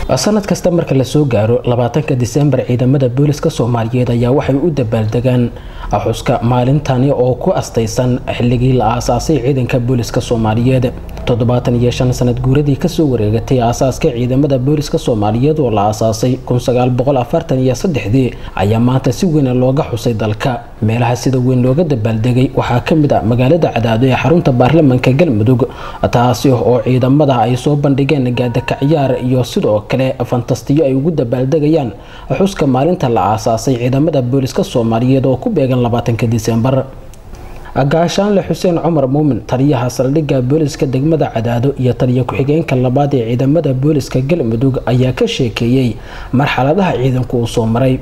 sanad kasta marka lasoo gaaro labaatanka disembar ciidamada booliska soomaaliyeed ayaa waxay u dabaaldegaan xuska maalintani oo ku astaysan xilligii la aasaasay ciidanka booliska soomaaliyeed toddobaatan iyo shan sanad guuradii kasoo wareegatay aasaaska ciidamada booliska soomaaliyeed oo la aasaasay kun sagaal boqol afartan iyo saddexdii ayaa maanta si weyn looga xusay dalka meelaha sida weyn looga dabaaldegay waxaa kamid ah magaalada cadaado ee xarunta baarlamanka galmudug taasi oo ciidamada ay soo bandhigeen gaadaka ciyaar iyo sidoo kale fantastiyo ay ugu dabaaldegayaan xuska maalinta la aasaasay ciidamada booliska soomaaliyeed oo ku beegan labaatanka disembar gaashaanle xuseen cumar muumin taliyaha saldhigga booliska degmada cadaado iyo taliya ku-xigeenka labaad ee ciidamada booliska galmudug ayaa ka sheekeeyey marxaladaha ciidanku uu soo maray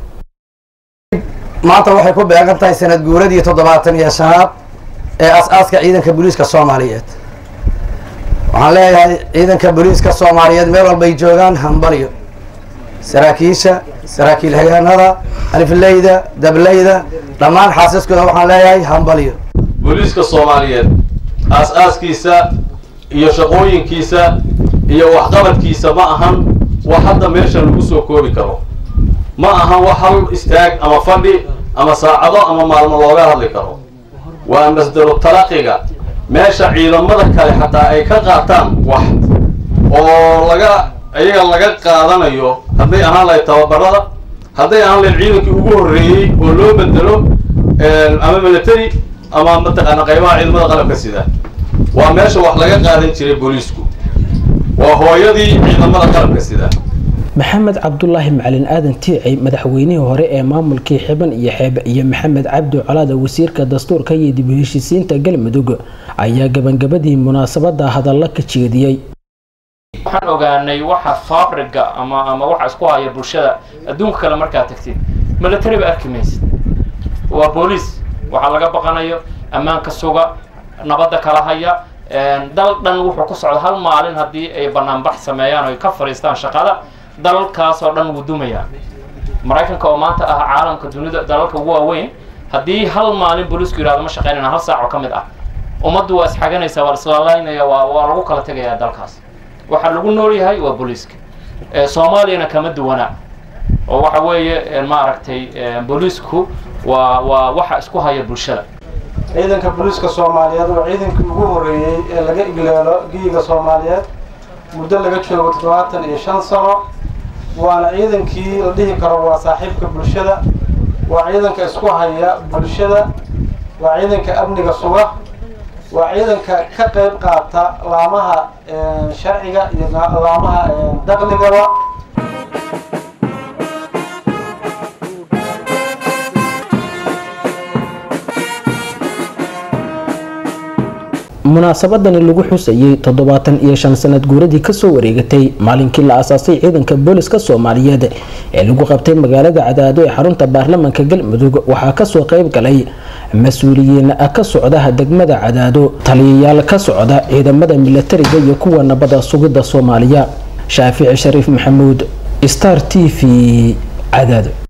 maanta waxay ku beegan tahay sanad guuradii toddobaatan iyo shanaad ee as-aaska ciidanka booliiska soomaaliyeed waxaan leeyahay ciidanka booliiska soomaaliyeed meel walbay joogaan hambalyo saraakiisha saraakiil hagaanada alifleyda dableyda dhammaan xaasaskooda waxaan leeyahay hambalyo booliiska soomaaliyeed aas-aaskiisa iyo shaqooyinkiisa iyo waxqabadkiisa ma ahan wax hadda meesha lagu soo koobi karo ma ahan wax hal istaag ama fadhi ama saacado ama maalmo looga hadli karo waa masdaru talaqiga meesha ciidamada kale xataa ay ka qaataan wax oo laga iyaga laga qaadanayo hadday ahaan lahayd tababarada hadday ahaan lahayd ciidankii ugu horreeyey oo loo bedelo ama military ama mataqaana qaybaha ciidamada qalabka sida waa meesha wax laga qaadan jiray booliisku waa hooyadii ciidamada qalabka sida maxamed cabdulaahi macalin aadan tiicay madaxweynihii hore ee maamulkii xiban iyo xeeb iyo maxamed cabdi colaada wasiirka dastuurka iyo dib u heshiisiinta galmudug ayaa gabangabadii munaasabada hadalla ka jeediyey waxaan ogaanay waxa fabriga ama ama waxa isku haya bulshada adduunka kale markaad tagtid military ba arki maysid waa booliis waxaa laga baqanayo ammaanka suga nabadda kala haya dal dhan wuxuu ku socda hal maalin haddii ay banaanbax sameeyaan oo ay ka fadhiistaan shaqada dalalkaas oo dhan wuu dumayaa maraykanka oo maanta ah caalamka dunida dalalka ugu waaweyn haddii hal maalin booliisku yidhahdo ma shaqaynayna hal saac oo ka mid ah ummaddu waa isxaganaysaa waa islalaynaya waa waa lagu kala tegayaa dalkaas waxaa lagu nool yahay waa booliiska soomaaliyana kama duwana oo waxa weeye maaragtay booliisku waa waa waxa isku haya bulshada ciidanka booliiska soomaaliyeed waa ciidankii ugu horreeyey ee laga igleelo giyiga soomaaliyeed muddo laga joogo toddobaatan iyo shan sano waana ciidankii la dhihi karo waa saaxiibka bulshada waa ciidanka isku haya bulshada waa ciidanka amniga suga waa ciidanka ka qayb qaata laamaha sharciga iyo laamaha daqligaba munaasabadani lagu xusayay toddobaatan iyo shan sanad guuradii kasoo wareegatay maalinkii la aasaasay ciidanka booliska soomaaliyeed ee lagu qabtay magaalada cadaado ee xarunta baarlamanka galmudug waxaa kasoo qayb galay mas-uuliyiin ka socda degmada cadaado taliyayaal ka socda ciidamada milatariga iyo kuwa nabada sugidda soomaaliya shaafici shariif maxamuud star t v cadaado